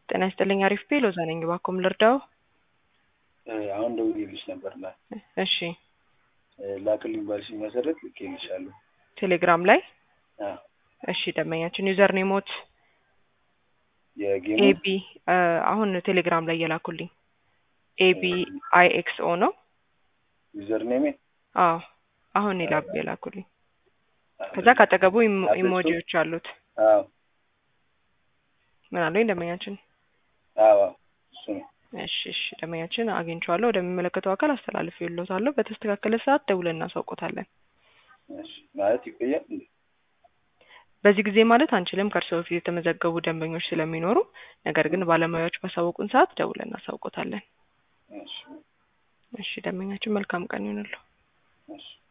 ጤና ይስጥልኝ አሪፍ ቤ ሎዛ ነኝ። እባክዎን ልርዳው? አሁን ደውዬልሽ ነበር ና እሺ ላክልኝ ባልሽኝ መሰረት ልኬልሻለሁ። ቴሌግራም ላይ አዎ እሺ ደንበኛችን ዩዘር ኔሞት የጌሙ ኤቢ አሁን ቴሌግራም ላይ የላኩልኝ ኤቢ አይ ኤክስ ኦ ነው። ዩዘር ኔሜ አዎ አሁን የላ የላኩልኝ ከዛ ካጠገቡ ኢሞ- ኢሞጂዎች አሉት። አዎ ምን አለኝ ደንበኛችን? አዎ እሱ ነው። እሺ እሺ ደንበኛችን አግኝቼዋለሁ። ወደሚመለከተው አካል አስተላልፌልዎታለሁ። በተስተካከለ ሰዓት ደውለን እናሳውቆታለን። እሺ ማለት ይቆያል እንዴ? በዚህ ጊዜ ማለት አንችልም፣ ከእርስዎ በፊት የተመዘገቡ ደንበኞች ስለሚኖሩ። ነገር ግን ባለሙያዎች ባሳወቁን ሰዓት ደውለን እናሳውቆታለን። እሺ እሺ ደንበኛችን መልካም ቀን ይሁንልዎ። እሺ